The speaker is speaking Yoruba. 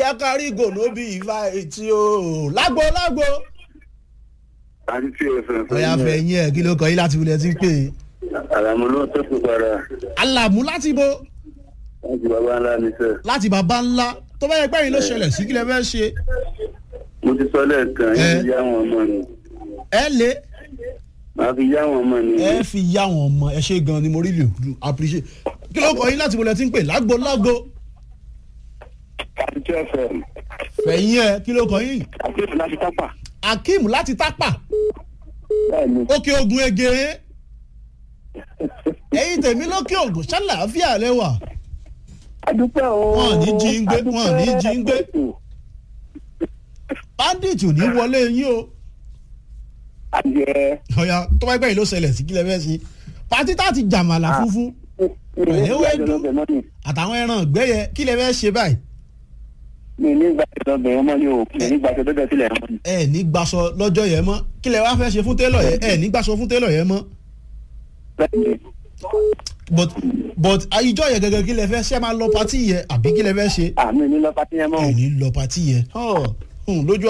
yẹ ká rí gòlóbì ìfà etí o lágbo lágbo. àti tí o sàn ọ̀yà fẹ̀yìn ẹ̀ kí ló kọ yín láti wulẹ̀ tí ń pè é. àlàmú ló tó kú padà alàmú láti bo láti bàbá ńlá ní sẹ. láti bàbá ńlá tó bá yẹ pé yín ló ṣẹlẹ̀ sí kí lẹ fẹ́ ṣe. mo ti sọ lẹ́ẹ̀kan Ẹ. yín fi yá wọn ọmọ ni ẹ lé màá fi yá wọn ọmọ ni. ẹ fi yá wọn ọmọ ẹ ṣe gan ni mo rí lè appreciate. kí ló kọ yín láti wulẹ̀ tí ń pè lágbo lágbo. àti tí o sàn fẹ̀yìn ẹ̀ kí ló kọ yín. àti tí o láti tápà. akeem láti tápà bẹ́ẹ̀ni òkè ogun ege ẹ̀yin tèmi lókè ogun ṣàlàáfíà lẹ́wà. adúpẹ́ o. Wọ́n ní jí ń gbé, wọ́n ní jí ń gbé. bandit ò ní wọlé yín o. adìẹ. ọ̀ya tó bá gbẹ̀yìn ló ṣẹlẹ̀ sí kílẹ̀ fẹ́ sí. pátí tá ti jàmàlà funfun mi àtàwọn ẹran ìgbẹ́yẹ kílẹ̀ fẹ́ ṣe báyìí. ní ìgbà tó lọ bẹ̀rẹ̀ ọmọ ni o mi ní ìgbà tó dọ́dọ̀ sílẹ̀ ọmọ ni. ẹ ní gbaṣọ lọ́jọ́ yẹn mọ́ kílẹ̀ wá fẹ́ ṣe fún télọ̀ yẹn ẹ ní gbaṣọ fún télọ̀ yẹn mọ́. bẹ́ẹ̀ni but but ìjọ yẹn gẹ́gẹ́ kílẹ̀ fẹ́ ṣe máa lọ pátí yẹn àbí kílẹ̀ fẹ́ ṣe àmì ní lọ pátí yẹn mọ́ o. ẹ ní lọ pátí yẹn. Hàn, hùn, lójú